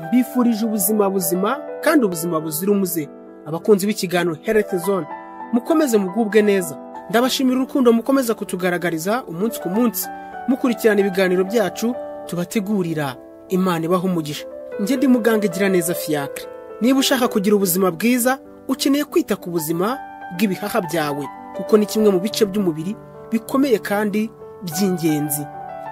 mbifurije ubuzima buzima kandi ubuzima buzira umuze abakunzi b'ikiganiro health zone mukomeze mugubwe neza ndabashimira urukundo mukomeza kutugaragariza umunsi ku munsi mukurikirana ibiganiro byacu tubategurira imana ibaha umugisha njye ndi muganga igira neza fiyakire niba ushaka kugira ubuzima bwiza ukeneye kwita ku buzima bw'ibihaha byawe kuko ni kimwe mu bice by'umubiri bikomeye kandi by'ingenzi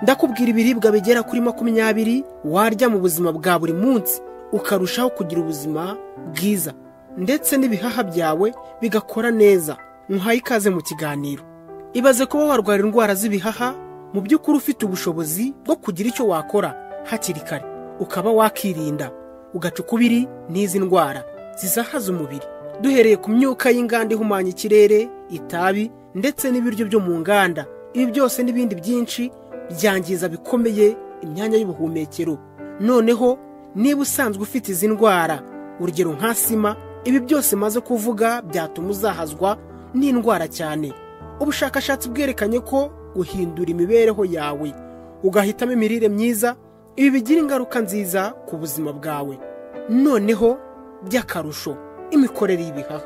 ndakubwira ibiribwa bigera kuri makumyabiri warya mu buzima bwa buri munsi ukarushaho kugira ubuzima bwiza ndetse n'ibihaha byawe bigakora neza ntuhaye ikaze mu kiganiro ibaze kuba warwara indwara z'ibihaha mu by'ukuri ufite ubushobozi bwo kugira icyo wakora hakiri kare ukaba wakirinda ugaca ukubiri n'izi ndwara zizahaza umubiri duhereye ku myuka y'inganda ihumanya ikirere itabi ndetse n'ibiryo byo mu nganda ibi byose n'ibindi byinshi byangiza bikomeye imyanya y'ubuhumekero noneho niba usanzwe ufite izi ndwara urugero nka sima ibi byose maze kuvuga byatuma uzahazwa n'indwara cyane ubushakashatsi bwerekanye ko guhindura imibereho yawe ugahitamo imirire myiza ibi bigira ingaruka nziza ku buzima bwawe noneho by'akarusho imikorere y'ibihaha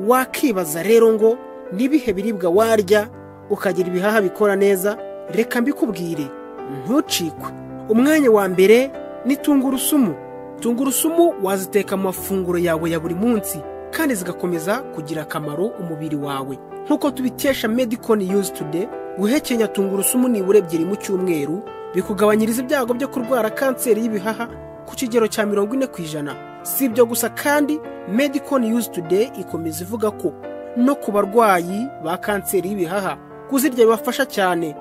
wakibaza rero ngo n'ibihe biribwa warya ukagira ibihaha bikora neza reka mbikubwire ntucikwe umwanya wa mbere ni tungurusumu tungurusumu waziteka mu mafunguro yawe ya buri munsi kandi zigakomeza kugira akamaro umubiri wawe nk'uko tubikesha medikoni yuzi tude guhekenya tungurusumu nibura ebyiri mu cyumweru bikugabanyiriza ibyago byo kurwara kanseri y'ibihaha ku kigero cya mirongo ine ku ijana si ibyo gusa kandi medikoni yuzi tude ikomeza ivuga ko no ku barwayi ba kanseri y'ibihaha kuzirya bibafasha cyane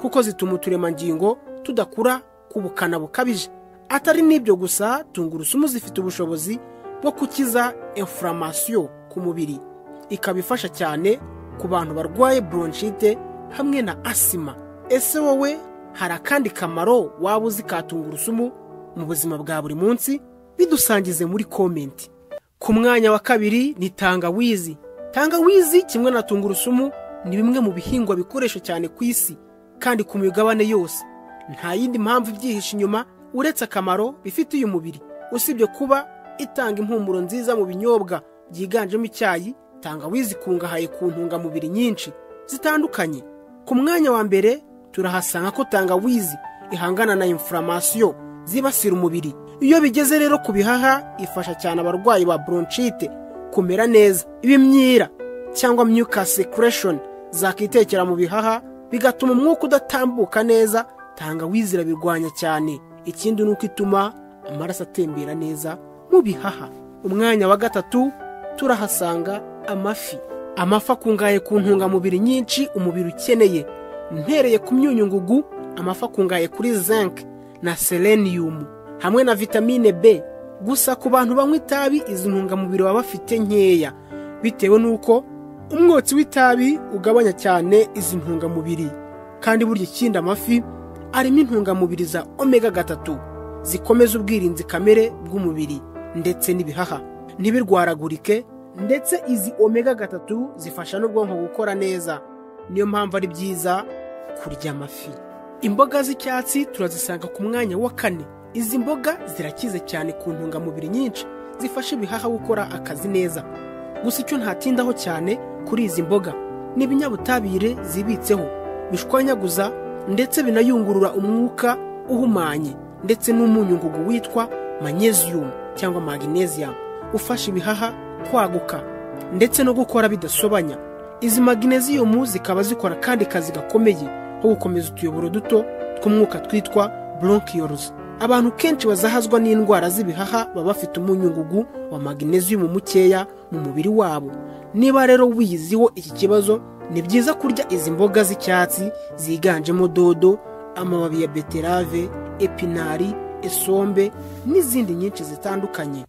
kuko zituma uturemangingo tudakura ku bukana bukabije atari n'ibyo gusa tungurusumu zifite ubushobozi bwo gukiza infuramasiyo ku mubiri ikaba ifasha cyane ku bantu barwaye bronchite hamwe na asima ese wowe hari akandi kamaro waba uzi ka tungurusumu mu buzima bwa buri munsi bidusangize muri komenti ku mwanya wa kabiri ni tangawizi tangawizi kimwe na tungurusumu ni bimwe mu bihingwa bikoresha cyane ku isi kandi ku migabane yose nta yindi mpamvu ibyihishe inyuma uretse akamaro bifitiye umubiri usibye kuba itanga impumuro nziza mu binyobwa byiganjemo icyayi tangawizi ikungahaye ku ntungamubiri nyinshi zitandukanye ku mwanya wa mbere turahasanga ko tangawizi ihangana na infuramasiyo zibasira umubiri iyo bigeze rero ku bihaha ifasha cyane abarwayi ba bronchite kumera neza ibimyira cyangwa myuka secretion zakitekera mu bihaha bigatuma umwuka udatambuka neza tangawizi irabirwanya cyane ikindi ni uko ituma amaraso atembera neza mu bihaha umwanya wa gatatu turahasanga amafi amafi akungahaye ku ntungamubiri nyinshi umubiri ukeneye mpereye ku myunyungugu amafi akungahaye kuri zinc na seleniyumu hamwe na vitamine b gusa ku bantu banywa itabi izi ntungamubiri baba bafite nkeya bitewe n'uko umwotsi w'itabi ugabanya cyane izi ntungamubiri kandi burya ikindi amafi arimo intungamubiri za omega gatatu zikomeza ubwirinzi kamere bw'umubiri ndetse n'ibihaha ntibirwaragurike ndetse izi omega gatatu zifasha n'ubwonko gukora neza niyo mpamvu ari byiza kurya amafi imboga z'icyatsi turazisanga ku mwanya wa kane izi mboga zirakize cyane ku ntungamubiri nyinshi zifasha ibihaha gukora akazi neza gusa icyo ntatindaho cyane kuri izi mboga ni ibinyabutabire zibitseho bishwanyaguza ndetse binayungurura umwuka uhumanye ndetse n'umunyungugu witwa magnesium cyangwa magnesium ufasha ibihaha kwaguka ndetse no gukora bidasobanya izi magnesium zikaba zikora kandi kazi gakomeye nko gukomeza utuyoboro duto tw'umwuka twitwa bronchioles abantu kenshi bazahazwa n'indwara z'ibihaha baba bafite umunyungugu wa magnesium mukeya mu mubiri wabo niba rero wiyiziho iki kibazo ni byiza kurya izi mboga z'icyatsi ziganjemo dodo amababi ya beterave epinari esombe n'izindi nyinshi zitandukanye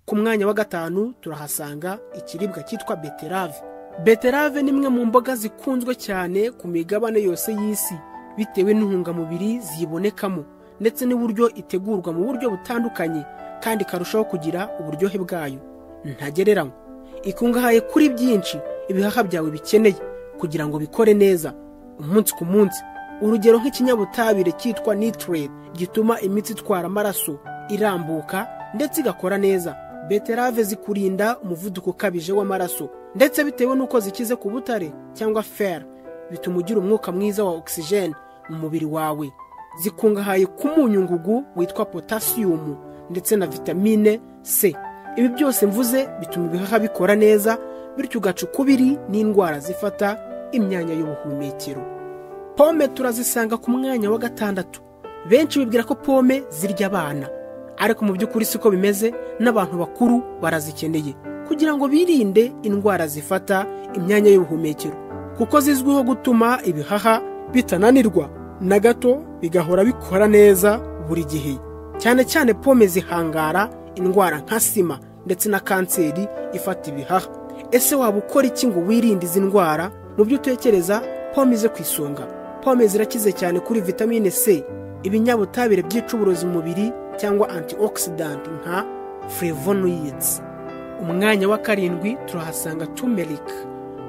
ku mwanya wa gatanu turahasanga ikiribwa cyitwa beterave beterave ni imwe mu mboga zikunzwe cyane ku migabane yose y'isi bitewe n'intungamubiri ziyibonekamo ndetse n'uburyo itegurwa mu buryo butandukanye kandi ikarushaho kugira uburyohe bwayo ntagereranywa ikungahaye kuri byinshi ibihaha byawe bikeneye kugira ngo bikore neza umunsi ku munsi urugero nk'ikinyabutabire cyitwa nitrate gituma imitsi itwara amaraso irambuka ndetse igakora neza beterave zikurinda umuvuduko ukabije w'amaraso ndetse bitewe n'uko zikize ku butare cyangwa fer bituma ugira umwuka mwiza wa ogisijeni mu mubiri wawe zikungahaye ku munyu ngugu witwa potasiyumu ndetse na vitamine c ibi byose mvuze bituma ibihaha bikora neza bityo ugaca ukubiri n'indwara zifata imyanya y'ubuhumekero pome turazisanga ku mwanya wa gatandatu benshi bibwira ko pome zirya abana ariko mu by'ukuri siko bimeze n'abantu bakuru barazikeneye kugira ngo birinde indwara zifata imyanya y'ubuhumekero kuko zizwiho gutuma ibihaha bitananirwa na gato bigahora bikora neza buri gihe cyane cyane pome zihangara indwara nka sima ndetse na kanseri ifata ibihaha ese waba ukora iki ngo wirinde izi ndwara mu byo utekereza pome ze ku isonga pome zirakize cyane kuri vitamine c ibinyabutabire byica uburozi mu mubiri cyangwa antioxidant nka flavonoids umwanya wa karindwi turahasanga turmeric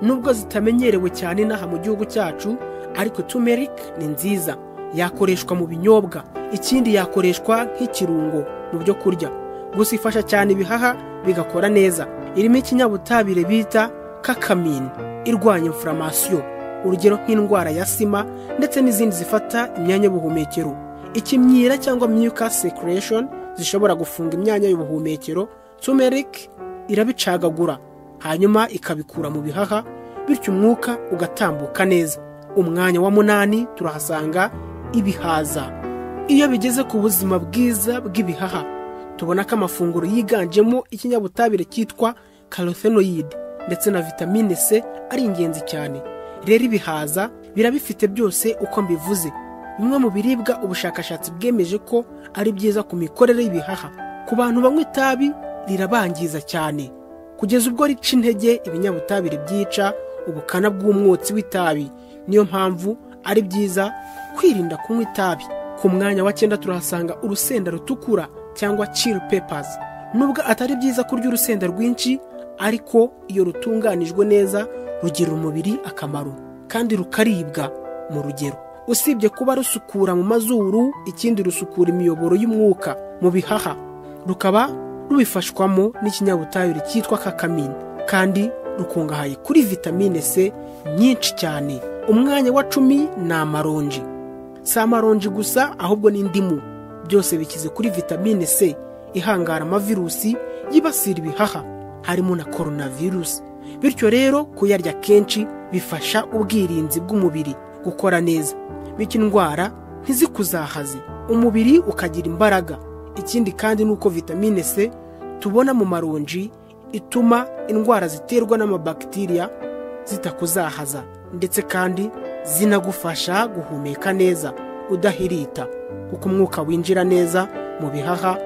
nubwo zitamenyerewe cyane inaha mu gihugu cyacu ariko turmeric ni nziza yakoreshwa mu binyobwa ikindi yakoreshwa nk'ikirungo mu byo kurya gusa ifasha cyane ibihaha bigakora neza irimo ikinyabutabire bita kakamine irwanya inflammation urugero nk'indwara ya sima ndetse n'izindi zifata imyanya y'ubuhumekero ikimyira cyangwa myuka secretion zishobora gufunga imyanya y'ubuhumekero turmeric irabicagagura hanyuma ikabikura mu bihaha bityo umwuka ugatambuka neza umwanya wa munani turahasanga ibihaza iyo bigeze ku buzima bwiza bw'ibihaha tubona ko amafunguro yiganjemo ikinyabutabire cyitwa carothenoid ndetse na vitamine c ari ingenzi cyane rero ibihaza birabifite byose uko mbivuze bimwe mu biribwa ubushakashatsi bwemeje ko ari byiza ku mikorere y'ibihaha ku bantu banywa itabi rirabangiza cyane kugeza ubwo rica intege ibinyabutabire byica ubukana bw'umwotsi w'itabi niyo mpamvu ari byiza kwirinda kunywa itabi ku mwanya wa cyenda turahasanga urusenda rutukura cyangwa chill pepazi nubwo atari byiza kurya urusenda rwinshi ariko iyo rutunganijwe neza rugirira umubiri akamaro kandi rukaribwa mu rugero usibye kuba rusukura mu mazuru ikindi rusukura imiyoboro y'umwuka mu bihaha rukaba rubifashwamo n'ikinyabutabire cyitwa kakamine kandi rukungahaye kuri vitamine c nyinshi cyane umwanya wa cumi ni amaronji si amaronji gusa ahubwo n'indimu byose bikize kuri vitamine c ihangara amavirusi yibasira ibihaha harimo na coronavirus bityo rero kuyarya kenshi bifasha ubwirinzi bw'umubiri gukora neza bityo indwara ntizikuzahaze umubiri ukagira imbaraga ikindi kandi ni uko vitamine c tubona mu maronji ituma indwara ziterwa n'amabakitiriya zitakuzahaza ndetse kandi zinagufasha guhumeka neza udahirita kuko umwuka winjira neza mu bihaha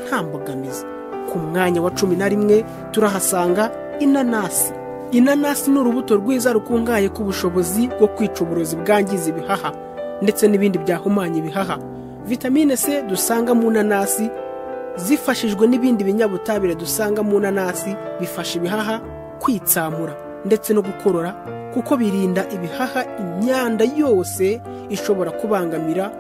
nta mbogamizi ku mwanya wa cumi na rimwe turahasanga inanasi inanasi ni urubuto rwiza rukungahaye ku bushobozi bwo kwica uburozi bwangiza ibihaha ndetse n'ibindi byahumanya ibihaha vitamine c dusanga mu nanasi zifashijwe n'ibindi binyabutabire dusanga mu nanasi bifasha ibihaha kwitsamura ndetse no gukorora kuko birinda ibihaha imyanda yose ishobora kubangamira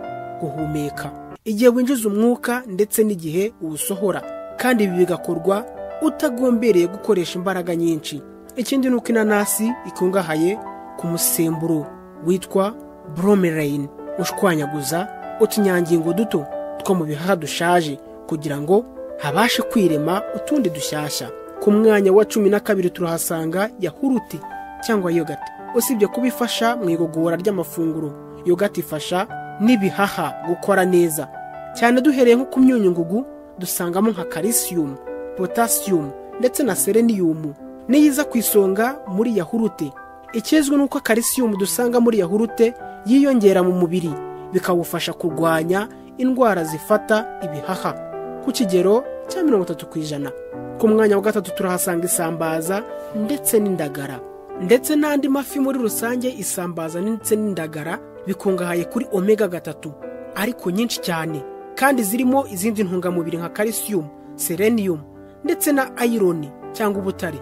guhumeka igihe winjiza umwuka ndetse n'igihe uwusohora kandi ibi bigakorwa utagombereye gukoresha imbaraga nyinshi ikindi ni uko inanasi ikungahaye ku musemburo witwa bromerine ushwanyaguza utunyangingo duto two mu bihaha dushaje kugira ngo habashe kwirema utundi dushyashya ku mwanya wa cumi na kabiri turahasanga yahuruti cyangwa yogati usibye kuba ifasha mu igogora ry'amafunguro yogati ifasha n'ibihaha gukora neza cyane duhereye nko ku myunyungugu dusangamo nka karisiyumu potasiyumu ndetse na sereniyumu niyo iza ku isonga muri yahurute ikizwi ni uko karisiyumu dusanga muri yahurute yiyongera mu mubiri bikawufasha kurwanya indwara zifata ibihaha ku kigero cya mirongo itatu ku ijana ku mwanya wa gatatu turahasanga isambaza ndetse n'indagara ndetse n'andi mafi muri rusange isambaza ndetse n'indagara bikungahaye kuri omega gatatu ariko nyinshi cyane kandi zirimo izindi ntungamubiri nka calcium selenium ndetse na ayironi cyangwa ubutare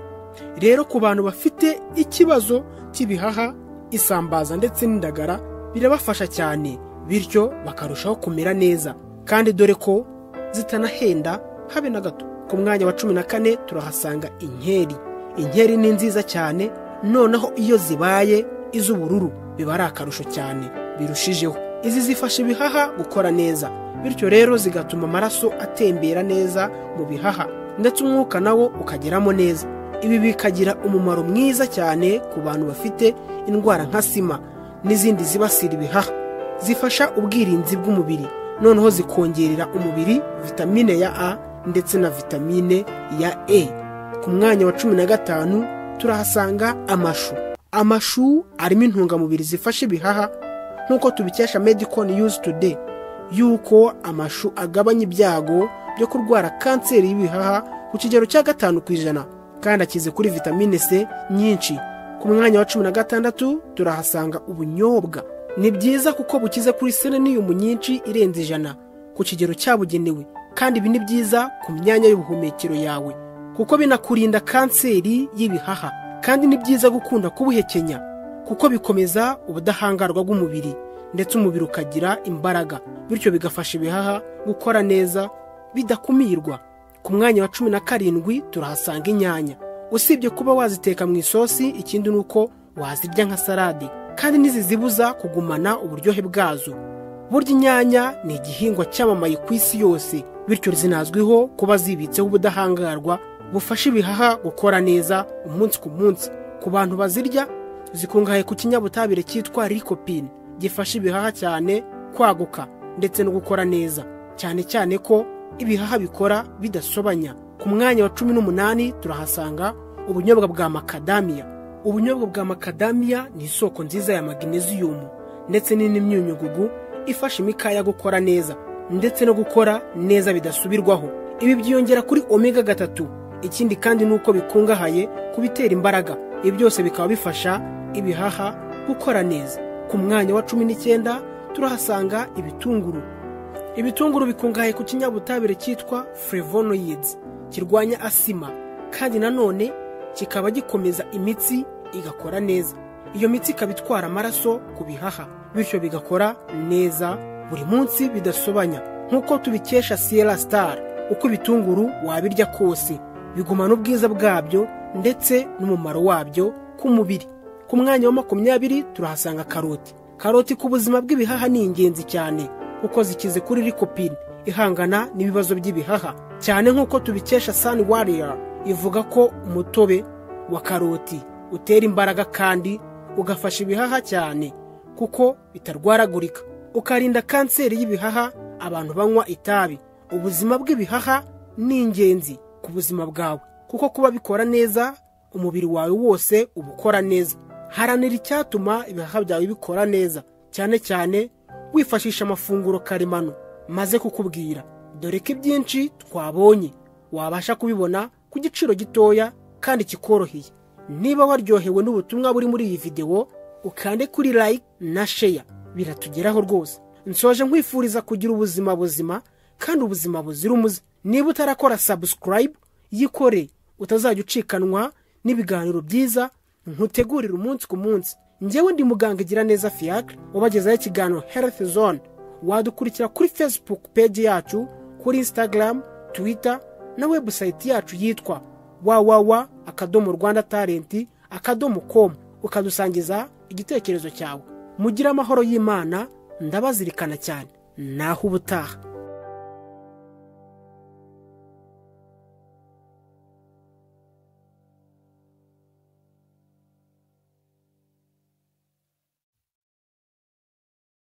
rero ku bantu bafite ikibazo cy'ibihaha isambaza ndetse n'indagara birabafasha cyane bityo bakarushaho kumera neza kandi dore ko zitanahenda habe na gato ku mwanya wa cumi na kane turahasanga inkeri inkeri ni nziza cyane noneho iyo zibaye iz'ubururu biba ari akarusho cyane birushijeho izi zifasha ibihaha gukora neza bityo rero zigatuma amaraso atembera neza mu bihaha ndetse umwuka nawo ukageramo neza ibi bikagira umumaro mwiza cyane ku bantu bafite indwara nka sima n'izindi zibasira ibihaha zifasha ubwirinzi bw'umubiri noneho zikongerera umubiri vitamine ya a ndetse na vitamine ya e ku mwanya wa cumi na gatanu turahasanga amashu amashu arimo intungamubiri zifasha ibihaha nk'uko tubikesha medical news today yuko amashu agabanya ibyago byo kurwara kanseri y'ibihaha ku kigero cya gatanu ku ijana kandi akize kuri vitamine c nyinshi ku mwanya wa cumi na gatandatu turahasanga ubunyobwa ni byiza kuko bukize kuri seleniyumu nyinshi irenze ijana ku kigero cyabugenewe kandi ibi ni byiza ku myanya y'ubuhumekero yawe kuko binakurinda kanseri y'ibihaha kandi ni byiza gukunda kubuhekenya kuko bikomeza ubudahangarwa bw'umubiri ndetse umubiri ukagira imbaraga bityo bigafasha ibihaha gukora neza bidakumirwa ku mwanya wa cumi na karindwi turahasanga inyanya usibye kuba waziteka mu isosi ikindi ni uko wazirya nka salade kandi ntizizibuza kugumana uburyohe bwazo burya inyanya ni igihingwa cyamamaye ku isi yose bityo zinazwiho kuba zibitseho ubudahangarwa bufasha ibihaha gukora neza umunsi ku munsi ku bantu bazirya zikungahaye ku kinyabutabire cyitwa rikopine gifasha ibihaha cyane kwaguka ndetse no gukora neza cyane cyane ko ibihaha bikora bidasobanya ku mwanya wa cumi n'umunani turahasanga ubunyobwa bwa makadamiya ubunyobwa bwa makadamiya ni isoko nziza ya magnesium ndetse n'imyunyugugu ifasha imikaya gukora neza ndetse no gukora neza bidasubirwaho ibi byiyongera kuri omega gatatu ikindi kandi ni uko bikungahaye ku bitera imbaraga ibi byose bikaba bifasha ibihaha gukora neza ku mwanya wa cumi n'icyenda turahasanga ibitunguru ibitunguru bikungahaye ku kinyabutabire cyitwa flavonoids kirwanya asima kandi nanone kikaba gikomeza imitsi igakora neza iyo mitsi ikaba itwara amaraso ku bihaha bityo bigakora neza buri munsi bidasobanya nk'uko tubikesha siyera sitari uko ibitunguru wabirya kose bigumana ubwiza bwabyo ndetse n'umumaro wabyo ku mubiri ku mwanya wa makumyabiri turahasanga karoti karoti ku buzima bw'ibihaha ni ingenzi cyane kuko zikize kuri rikopine ihangana n'ibibazo by'ibihaha cyane nk'uko tubikesha sani wariyari ivuga ko umutobe wa karoti utera imbaraga kandi ugafasha ibihaha cyane kuko bitarwaragurika ukarinda kanseri y'ibihaha abantu banywa itabi ubuzima bw'ibihaha ni ingenzi ku buzima bwawe kuko kuba bikora neza umubiri wawe wose uba ukora neza haranira icyatuma ibihaha byawe bikora neza cyane cyane wifashisha amafunguro karemano maze kukubwira dore ko ibyinshi twabonye wabasha kubibona ku giciro gitoya kandi kikoroheye niba waryohewe n'ubutumwa buri muri iyi videwo ukande kuri like na sheya biratugeraho rwose nsoje nkwifuriza kugira ubuzima buzima kandi ubuzima buzira umuze niba utarakora sabusikarayibu yikore utazajya ucikanwa n'ibiganiro byiza ntutegurire umunsi ku munsi ngewe ndi muganga igira neza fiyakire ubagezaho ikiganiro herifu zone wadukurikira kuri fesibuku peji yacu kuri insitagaramu twita na webusayiti yacu yitwa wawawa akadomo rwanda talenti akadomo komu ukadusangiza igitekerezo cyawe mugire amahoro y'imana ndabazirikana cyane naho ubutaha